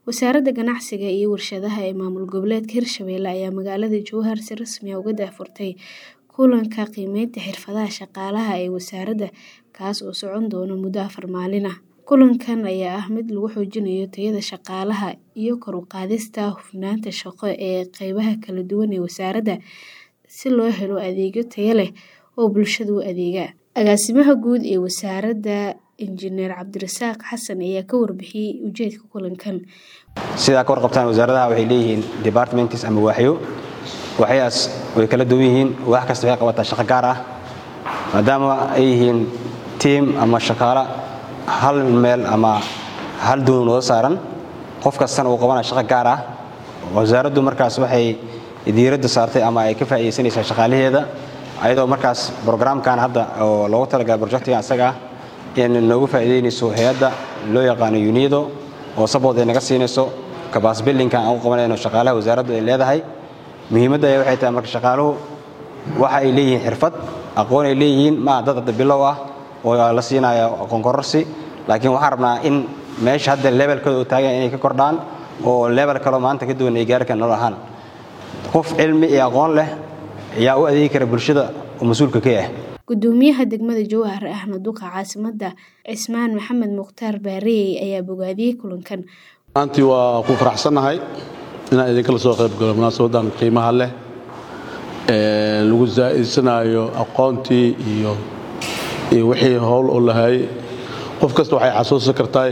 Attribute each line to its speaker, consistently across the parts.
Speaker 1: Wasaaradda Ganacsiga iyo Warshadaha ee Maamul Goboleedka Hirshabelle ayaa magaalada Jowhar si rasmi ah uga daahfurtay kulanka qiimeynta xirfadaha shaqaalaha ee wasaaradda, kaas oo socon doona muddo afar maalin ah. Kulankan ayaa ah mid lagu xoojinayo tayada shaqaalaha iyo kor u qaadista hufnaanta shaqo ee qaybaha kala duwan ee wasaaradda, si loo helo adeegyo tayo leh oo bulshada u adeega. Agaasimaha Guud ee Wasaaradda, Injineer Cabdirasaaq Xasan ayaa ka warbixiyay ujeedka kulankan.
Speaker 2: Sidaa ka warqabtaan wasaaradaha waxay leeyihiin departments ama waaxyo. Waaxyahaas way kala duwan yihiin, waax kasta waxay qabataa shaqo gaar ah. Maadaama ay yihiin team ama shaqaale hal meel ama hal doon wada saaran, qof kastana uu qabanaya shaqo gaar ah. Wasaaraddu markaas waxay diiradda saartay ama ay ka faa'iideysanaysaa shaqaalaheeda ayadoo markaas programkan hadda oo loogu talagalay projectigan isaga ah in noogu faa'iideynayso hay'adda loo yaqaano UNIDO oo support ay naga siinayso capacity building-kan aan u qabanayno shaqaalaha wasaaraddu ay leedahay. Muhiimadda ayaa waxay tahay marka shaqaaluhu waxa ay leeyihiin xirfad, aqoon ay leeyihiin, ma dad hadda bilow ah oo la siinayo aqoon kororsi, laakiin waxaan rabnaa in meesha hadda levelkooda uu taagan inay ka kordhaan oo level kale maanta ka duwan ay gaari karaan nolol ahaan. Qof cilmi iyo aqoon leh ayaa u adeegi kara bulshada oo mas'uulka ka ah.
Speaker 1: Gudoomiyaha degmada Jowhar ahna duqa caasimadda Cismaan Maxamed Mukhtaar Baareey ayaa bogaadiyay kulankan.
Speaker 3: Maantii waa ku faraxsanahay inaan idinkala soo qayb galo munaasabadan qiimaha leh ee lagu zaa'idsanayo aqoontii iyo iyo wixii howl u lahaayay qof kasta waxay xasuusan kartaa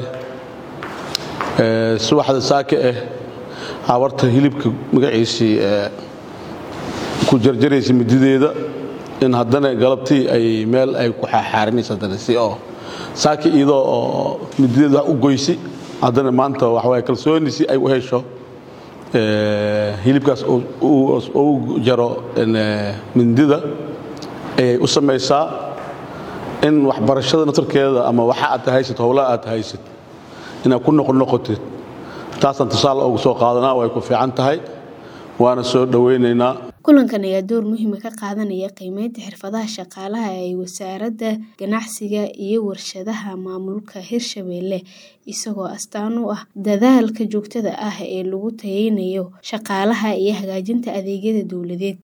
Speaker 3: subaxda saaka ah habarta hilibka magaciisii ku jarjaraysa midideeda in haddana galabtii ay meel ay ku xaaxaarinaysa haddana si oo saaki iyadoo oo midideeda wax u goysi haddana maanta waxawaaye kalsooni si ay u hesho hilibkaas u jaro mindida ayay u samaysaa in waxbarashada naftarkeeda ama waxa aad haysid howlaha aad haysid inaad ku noqonoqotid taasaan tusaale ugu soo qaadanaa way ku fiican tahay waana soo dhowaynaynaa
Speaker 1: kulankan ayaa door muhiima ka qaadanaya qiimeynta xirfadaha shaqaalaha ee wasaaradda ganacsiga iyo warshadaha maamulka hirshabelle isagoo astaan u ah dadaalka joogtada ah ee lagu tayeynayo shaqaalaha iyo hagaajinta adeegyada dowladeed